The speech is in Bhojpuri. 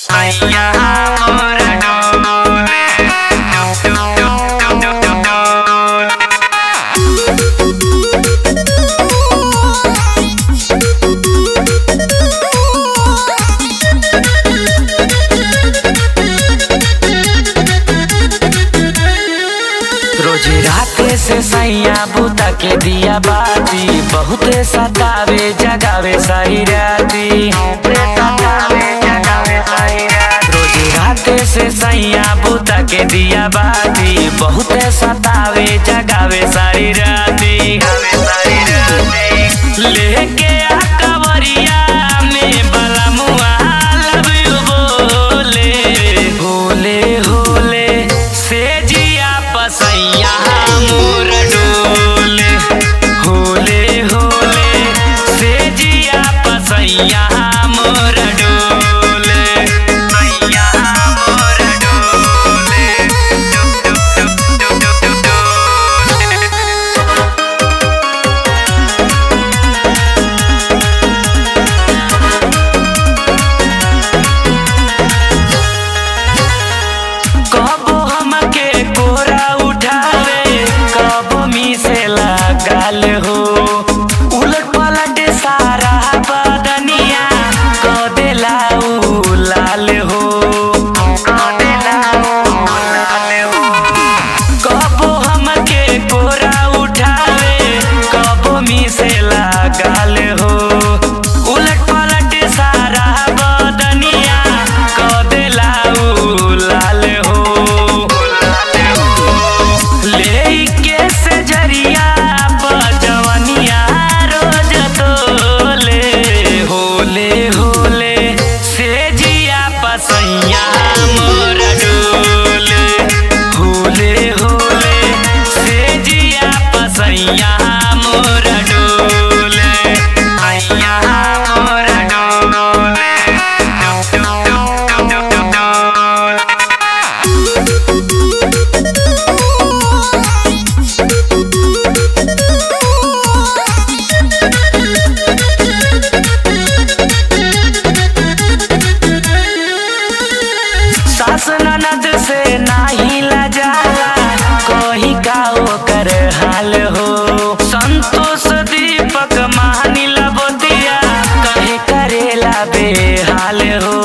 सैया मोर डोले डुब डुब डुब डुब डुब डोले रोज राते से सैया बुता के दिया बाती बहुते सतावे जगावे सही राती रोज राते से सैया बुता के दिया बाती बहुते सतावे जगावे सारी राती लेके आ कवरिया में बलमुआ लव यू बोले होले होले से जिया पसैया मोर डोले होले होले से जिया पसैया मोर डोले सैया मोर डोले डुब डुब डुब डुब डुब डोले कबो हमके कोरा उठावे कबो मीसे लगाल हो उलट पलट सारा बदनिया क देला उ लाल हो क देला उ लाल हो कबो हमके कोरा उठावे कबो मीसे लगाल हो उलट पलट सारा बदनिया क देला उ लाल हो लेके से जरिया बजवनिया रोज तोले होले होले से जिया पसैया मोर डोले होले होले से जिया पसैया मोर डोले सैया मोर डोले डुब डुब डुब डुब डुब डोले सास ननद से नाही लजाला कोही का ओकर हाल हो संतोष दीपक महानी लबोतिया कहे करेला बेहाल हो